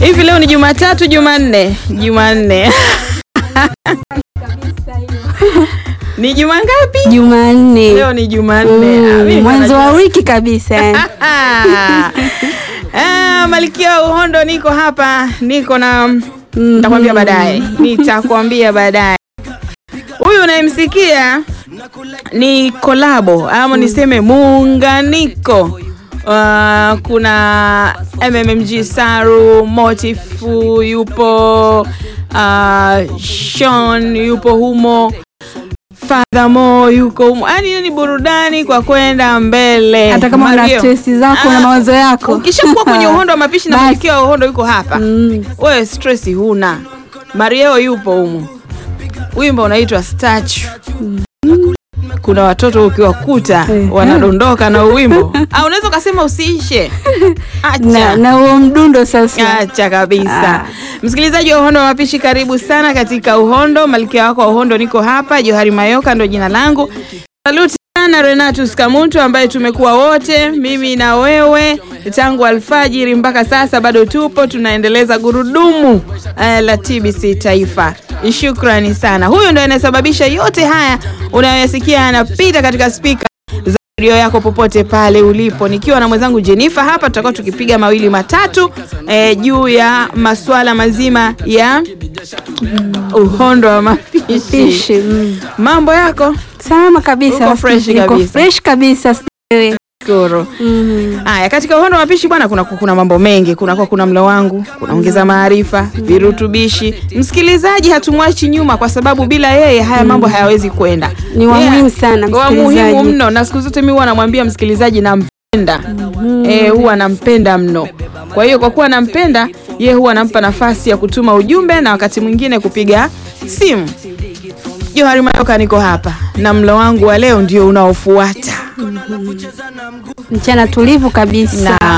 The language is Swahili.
Hivi leo ni Jumatatu, Jumanne, Jumanne ni juma ngapi? Jumanne. Leo ni Jumanne. Mm, Ah, mimi mwanzo wa najua- wiki kabisa yani. Ah, Malkia wa Uhondo, niko hapa, niko na nitakwambia baadaye, nitakwambia baadaye. Huyu unayemsikia ni kolabo ama niseme muunganiko. Uh, kuna MMMG Saru, Motifu yupo, uh, Sean yupo humo, Fadhamo yuko humo, yaani hiyo ni burudani kwa kwenda mbele. Hata kama una Mario. stress zako na Ah, mawazo yako. Ukishakuwa kwenye uhondo wa mapishi na Basi. Malkia wa Uhondo yuko hapa Mm. wewe stress huna. Mario yupo humu, wimbo unaitwa Statue. Kuna watoto ukiwakuta Eh. wanadondoka na uwimbo, au unaweza ukasema usiishe. Na Acha. na huo mdundo sasa. Acha kabisa. Ah. Msikilizaji wa Uhondo wa Mapishi, karibu sana katika Uhondo. Malkia wako wa Uhondo niko hapa, Johari Mayoka ndo jina langu. Saluti sana Renatus Kamuntu ambaye tumekuwa wote mimi na wewe tangu alfajiri mpaka sasa, bado tupo tunaendeleza gurudumu eh, la TBC Taifa. Shukrani sana. Huyu ndo anayesababisha yote haya unayoyasikia yanapita katika spika za redio yako popote pale ulipo, nikiwa na mwenzangu Jenifa hapa, tutakuwa tukipiga mawili matatu eh, juu ya masuala mazima ya uhondo wa mapishi. Fishi. Mm. Mambo yako Salama kabisa. Uko fresh Niko kabisa. fresh kabisa. siwe. Shukuru. Mm. Haya, katika uhondo wa mapishi bwana, kuna kuna mambo mengi. Kuna kwa kuna mlo wangu, kunaongeza maarifa, virutubishi. Msikilizaji hatumwachi nyuma, kwa sababu bila yeye haya mambo hayawezi kwenda. Ni wa Yeah. muhimu sana wa muhimu msikilizaji. mno, na siku zote mimi huwa namwambia msikilizaji nampenda, eh, huwa nampenda mno. Kwa hiyo kwa kuwa nampenda ye, huwa nampa nafasi ya kutuma ujumbe na wakati mwingine kupiga simu. Johari Mayoka, niko hapa na mlo wangu wa leo ndio unaofuata Mchana tulivu kabisa. na